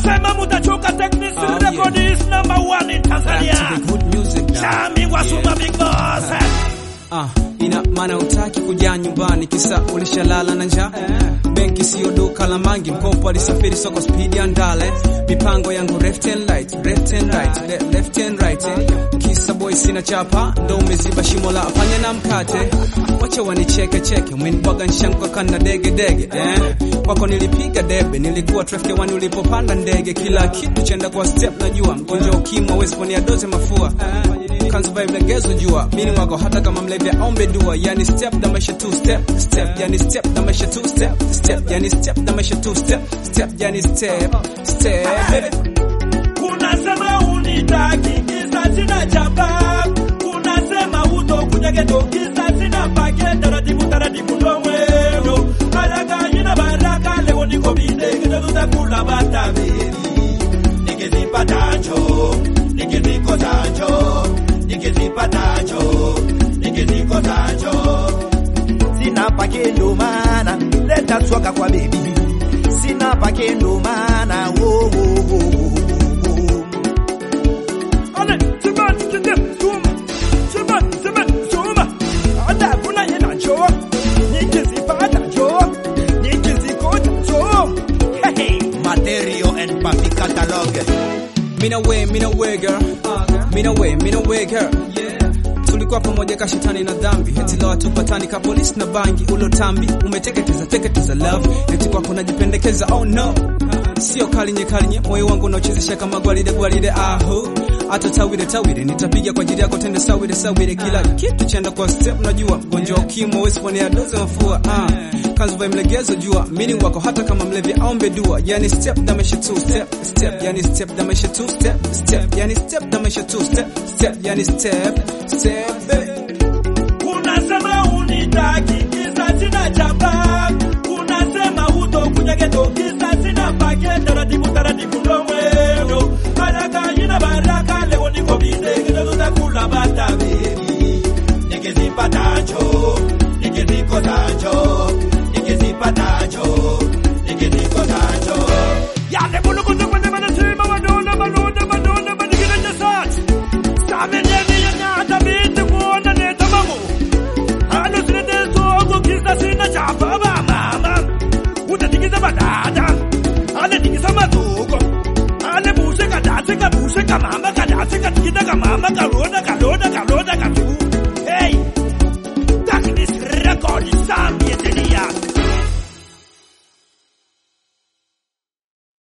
Nasema mutachoka techniques Oh, record is number one in Back to Tanzania. the good music now. Chami Wasuma Big Boss. Ah, ina maana utaki kuja nyumbani kisa ulishalala na njaa benki siyo duka la mangi mkopo alisafiri soko speed ya ndale mipango yangu left and right left and right le, left and right eh. kisa boy sina chapa ndo umeziba shimo la panya na mkate wacha wanicheke cheke umenibwaga nshanka kana dege dege eh. kwako nilipiga debe nilikuwa traffic one ulipopanda ndege kila kitu chenda kwa step najua mgonjwa ukimwa wezi ponia doze mafua Can't vibe legezo jua mini wako hata kama mlevya ombe dua yani step na maisha two step step yani step na maisha two step step yani step na maisha two step step yani step step Unasema unitaki kisa sina chapa. Unasema utokuja geto kisa sina pake. Taratibu taratibu ndo mwendo. Haraka ina baraka leo niko bide kita tutakula bataberi. Nikizipatacho, nikizikosacho, nikizipatacho, nikizikosacho. sina pake ndo maana leta swaka kwa bebi sina pake ndo maana wo, wo, wo, wo, wo. Ale, siman, kinde, suma. Siman, siman, suma. Ada kuna yena jo. Nikizipata jo. Nikizikota jo. Hey, hey. material and papi catalog mina we mina we girl mina we mina we girl tulikuwa pamoja ka shetani na dhambi eti leo tupatani ka polisi na bangi ulotambi umeteketeza teketeza love eti kwako najipendekeza oh no sio kalinye kalinye moyo wangu unaochezesha kama gwalide gwalide ahu hata tawire tawire nitapiga kwa ajili yako tende sawire sawire kila kitu chenda kwa step najua mgonjwa wa ukimwi hawezi kuonea dozi mafua ah kanzu vai mlegezo jua mini wako hata kama mlevi aombe dua yani step na maisha two step step yani step na maisha two step step yani step na maisha two step step yani step step Unasema unitaki kisa sina chapa. Unasema utokuja geto kisa sina pake. Taratibu taratibu ndo mwendo. Haraka ina baraka leo niko bide kita tutakula bataberi. Nikizipatacho, nikizikosacho, nikizipatacho, nikizikosacho. Yale bulukutu kwende manasima wadona manona manona manigina jasat. Samenyeni yanyata binti kuona neta mangu. Halo sinete sogo kisa sina chapa ba mama. Utatikiza badada. Ale tikisa mazuko. Ale bushe kadase kabushe kamama kadase katikita kamama karoda karoda karoda.